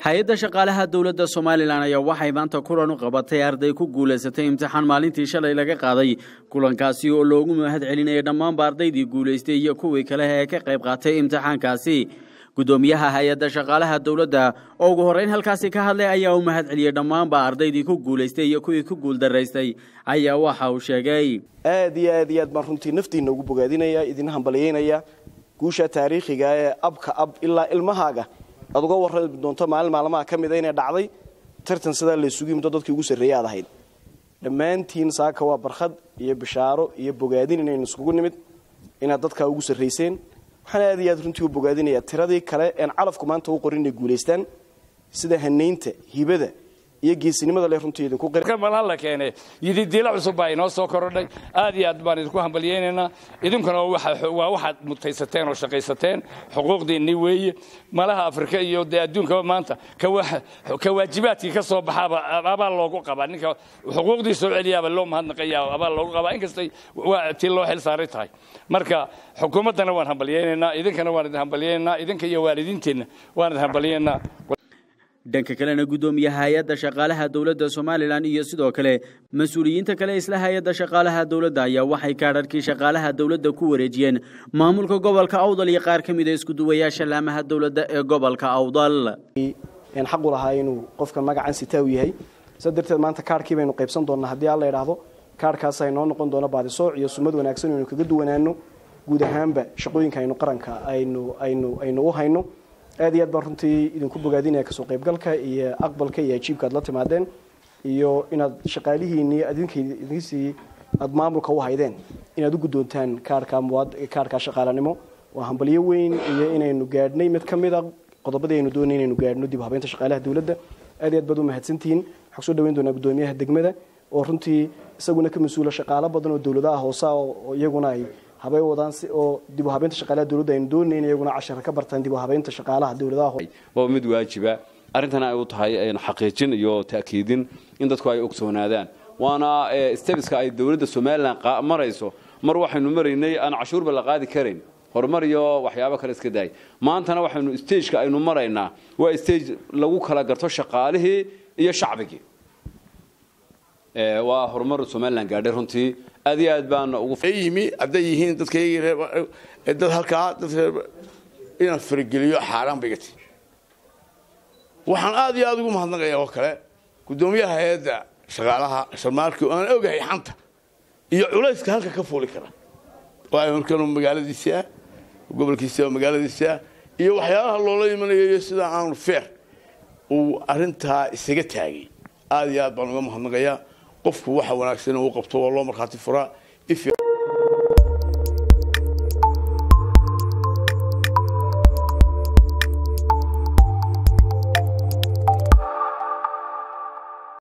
hay-adda shaqaalaha dowladda somalilan ayaa waxay maanta kulan u qabatay arday ku guulaysatay imtixaan maalintii shalay laga qaaday kulankaasi oo loogu mahad celinayay dhammaanba ardaydii guulaystay iyo kuwii kale ee ka qayb qaatay imtixaankaasi guddoomiyaha hay-adda shaqaalaha dowladda oo ugu horreyn halkaasi ka hadlay ayaa u mahad celiyey dhammaanba ardaydii ku guulaystay iyo kuwii ku guuldaraystay ayaa waxa uu sheegay aad iyo aad iyo aad baan runtii naftiina ugu bogaadinaya idin hambalyeynaya guusha taariikhiga ee abka ab ilaa ilmahaaga aad uga warrami doonto maalin maalmaha ka mida inay dhacday tartan sidaa laysugu yimidoo dadkii ugu sarreeyay aad ahayd dhammaantiin saaka waa barkhad iyo bishaaro iyo bogaadin inaynu iskugu nimid inaad dadkaa ugu sarrayseen waxaan aad iyo aad runtii u bogaadinayaa tiradii kale een calafku maanta u qorin inay guulaystaan sida hanaynta hibada iyo geesinimada le runtii idinku malan la keene yididiila cusub baa inoo soo korodhay aad iyo aad baan idinku hambalyeynaynaa idinkuna waa waxaad mutaysateen oo shaqaysateen xuquuqdiinni weeye malaha afrika iyo dee adduunkaba maanta ka waajibaadkii ka soo baxaaba abaa loogu qabaa ninka xuquuqdii soo celiyaaba loo mahadnaqayaa abaa loogu qabaa inkastay waa tii loo xil saaray tahay marka xukuumaddana waan hambalyeynaynaa idinkana waan idin hambalyeynaynaa idinka iyo waalidiinteenna waan idin hambalyeynaa dhanka kalena guddoomiyaha hay-adda shaqaalaha dowladda somalilan iyo sidoo kale mas-uuliyiinta kale isla hay-adda shaqaalaha dowladda ayaa waxay kaadharkii shaqaalaha dowladda ku wareejiyeen maamulka gobolka awdal iyo qaar ka mid a iskuduwayaasha laamaha dowladda ee gobolka awdal xaqu lahaa inuu qofka magacan sitaaw yahay sa darteed maanta kaarhkii baynu qaybsan doonnaa haddii alla idhaahdo kaarhkaasa inoo noqon doono baadisooc iyo sumad wanaagsan aynu kaga duwanaano guud ahaanba shaqooyinka aynu qaranka aynu aynu aynu u hayno aad iyo aad baan runtii idinku bogaadinaya kasoo qaybgalka iyo aqbalka iyo ajiibka aad la timaadeen iyo inaad shaqaalihiinii idinkiisii aad maamulka u haydeen inaad u guddoontaan kaarhka muwaad kaarhka shaqaalanimo waa hambalyo weyn iyo inaynu gaadhnay mid ka mid a qodobadii aynu doonay inaynu gaadhno dib habeynta shaqaalaha dowladda aad iyo aad baad u mahadsantihiin waxaan kusoo dhaweyn doonaa guddoomiyaha degmada oo runtii isaguna ka mas-uula shaqaalo badan oo dowladaha hoose oo iyaguna ay habay wadaan si oo dib u habeynta shaqaalaha dowladda aynu doonayn iyaguna cashara ka bartaan dib u habeynta shaqaalaha dowladaha waa mid waajiba arrintana ay u tahay xaqiijin iyo ta'kiidin in dadku ay ogsoonaadaan waana stebiska ay dowladda somalilan marayso mar waxaynu maraynay aan cashuurba la qaadi karayn horumar iyo waxyaabo kale iska daay maantana waxaynu stageka aynu maraynaa waa stage lagu kala garto shaqaalihii iyo shacbigii waa horumar somalilan gaadhay runtii aad iyo aad baana ugu yimi hadday yihiin dadka dad halkaa dad inaan farageliyo xaaraan bay gati waxaan aad iyo aad ugu mahadnaqayaa oo kale guddoomiyaha hay-adda shaqaalaha sharmaarkii aan ogahay xanta iyo culayska halka ka fuuli kara waa markanu magaaladiisi ah gobolkiisi oo magaaladiisi ah iyo waxyaalaha loola imanayo iyo sida aanu feer uu arintaa isaga taagay aad iyo aad baan uga mahadnaqayaa qofku waxa wanaagsan uu qabto waa loo markhaati furaa